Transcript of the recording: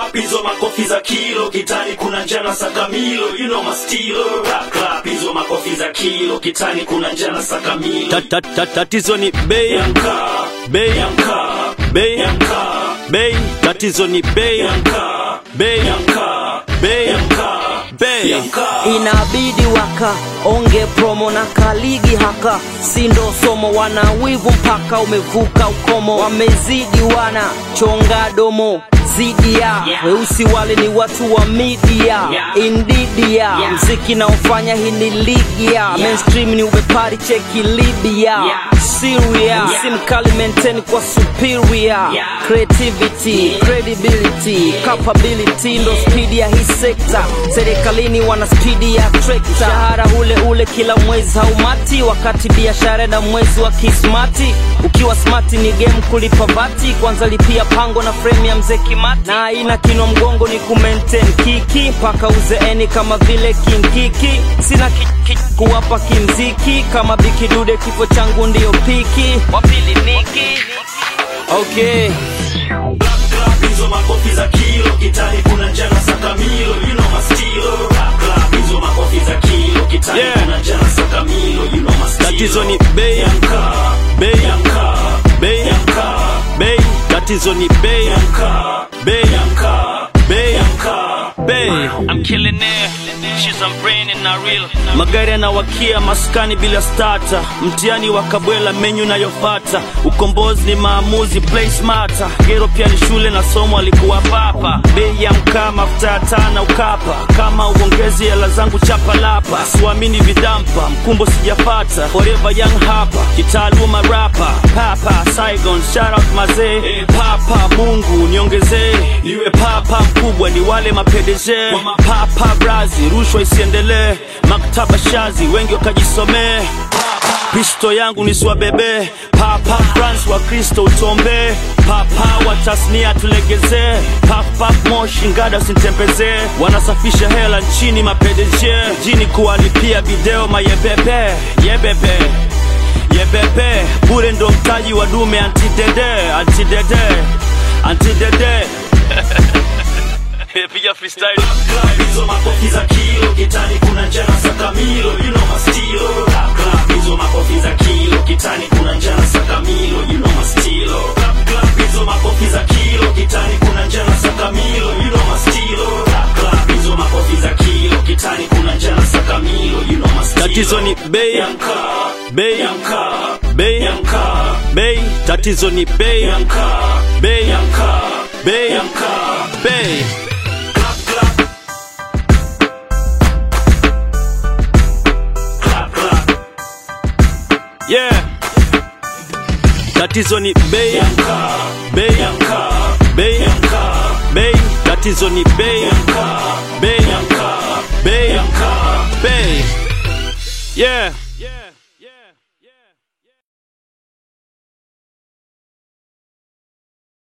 clap hizo makofi za kilo kitani kuna njana sakamilo you know my stilo clap clap hizo makofi za kilo kitani kuna njana sakamilo Ta- ta- ta- tatizo ni bei ya mkaa bei ya mkaa bei ya mkaa bei tatizo ni bei ya mkaa bei ya mkaa bei ya mkaa bei ya mkaa inabidi waka onge promo na kaligi haka sindo somo wana wivu mpaka umevuka ukomo wamezidi wana chonga domo zidi ya Yeah. weusi wale ni watu wa media Yeah. india Yeah. mziki naofanya hii ni ligi ya mainstream ni ubepari cheki libya Yeah. Syria Yeah. si mkali maintain kwa superior Yeah. creativity credibility capability ndo spidi ya hii sekta serikalini wana spidi ya trekta mshahara ule ule kila mwezi haumati wakati biashara na mwezi wa kismati ukiwa smati ni game kulipa vati kwanza lipia pango na frame ya mzee kimati na aina kinwa mgongo ni kumaintain kiki mpaka uzeeni kama vile kinkiki sina ki, ki, kuwapa kimziki kama bikidude kifo changu ndiyo piki wapili niki okay Clap, clap, hizo makofi za kilo kitani kuna njana sakamilo you know my stilo Clap, clap, hizo makofi za kilo kitani Yeah. kuna njana sakamilo you know my stilo tatizo ni bei ya mkaa bei ya mkaa bei ya mkaa bei tatizo ni bei ya mkaa bei ya mkaa bei ya mkaa bei I'm killing it. She's I'm brain and not real. magari yanawakia maskani bila stata mtihani wa kabwela menyu nayofata ukombozi ni maamuzi play smarter gero pia ni shule na somo alikuwa papa bei ya mkaa mafuta ya tana ukapa kama uongezi hela zangu chapa lapa siwamini vidampa mkumbo sijapata forever young hapa kitaaluma rapa papa saigon shout out mazee papa mungu niongezee niwe papa mkubwa ni wale mapedeje papa brazi rushwa isiendelee maktaba shazi wengi wakajisomee kristo yangu nisiwabebe papa france wa kristo utombee papa wa tasnia tulegezee papa moshi ngada usintembezee wanasafisha hela nchini mapedeje jini kuwalipia video mayebebe yebebe yebebe bure ndo mtaji wa dume antidede antidede antidede piga freestyle Clap, hizo makofi za kilo kitani kuna njana sakamilo you know my stilo Clap, clap, hizo makofi za kilo kitani kuna njana sakamilo you know my stilo Clap, clap, hizo makofi za kilo kitani kuna njana sakamilo you know my stilo Clap, clap, hizo makofi za kilo kitani kuna njana sakamilo you know my stilo tatizo ni bei ya mkaa bei ya mkaa bei ya mkaa bei tatizo ni bei ya mkaa bei ya mkaa bei ya mkaa bei clap clap clap clap yeah tatizo ni bei ya mkaa bei ya mkaa bei ya mkaa bei tatizo ni bei ya mkaa bei ya mkaa bei ya mkaa bei yeah